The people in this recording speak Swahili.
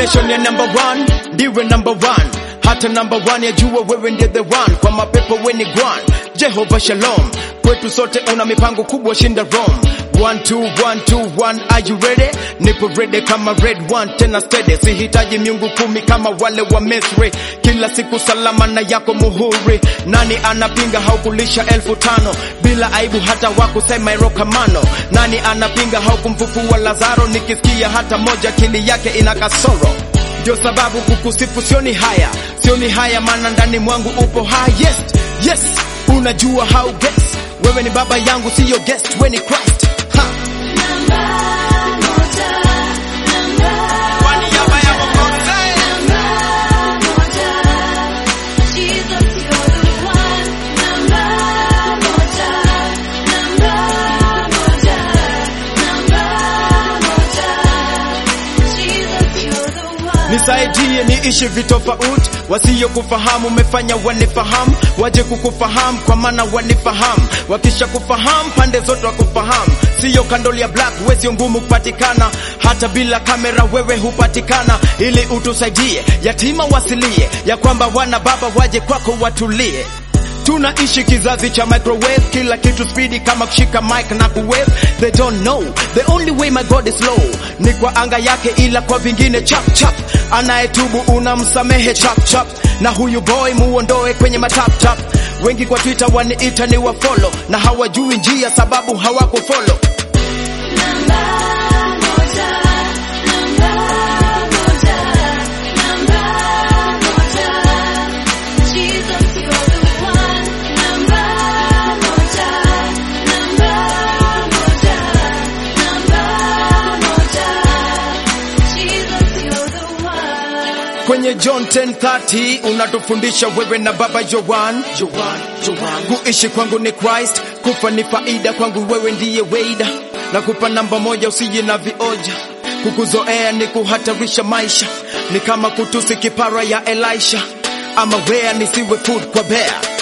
definition ya number one ndiwe number one hata number one yajua wewe ndiye the one kwa mapepo weni gwan jehova shalom kwetu sote una mipango kubwa shinda rome One, two, one, two, one, are you ready? Nipo ready kama red one, tena steady. Sihitaji miungu kumi kama wale wa Misri. Kila siku salama na yako muhuri. Nani anapinga haukulisha elfu tano bila aibu hata wakusema irokamano? Nani anapinga haukumfufua Lazaro? Nikisikia hata moja kili yake ina kasoro ndio sababu kukusifu sioni haya, sioni haya, maana ndani mwangu upo highest. Yes, unajua how guess. Wewe ni baba yangu, siyo guest, we ni Christ. Ha. Kwa niaba ya Mwokozi. Nisaidie niishi vitofauti, wasio kufahamu umefanya wanifahamu, waje kukufahamu kwa maana wanifahamu. Wakisha kufahamu pande zote wakufahamu, siyo kandoli ya black, we sio ngumu kupatikana, hata bila kamera wewe hupatikana, ili utusaidie yatima wasilie, ya kwamba wana baba waje kwako watulie. Tunaishi kizazi cha microwave, kila kitu speedy kama kushika mic na kuwave. They don't know the only way my God is low ni kwa anga yake, ila kwa vingine chap chap. Anayetubu unamsamehe chap chap, na huyu boy muondoe kwenye matap tap. Wengi kwa Twitter waniita ni wa follow, na hawajui njia sababu hawakufollow. Kwenye John 10:30 unatufundisha wewe na baba Yohan, Yohan, Yohan. Kuishi kwangu ni Christ, kufa ni faida kwangu, wewe ndiye weida. Na kupa namba moja, usije na vioja. Kukuzoea ni kuhatarisha maisha, ni kama kutusi kipara ya Elisha, ama wea nisiwe food kwa bea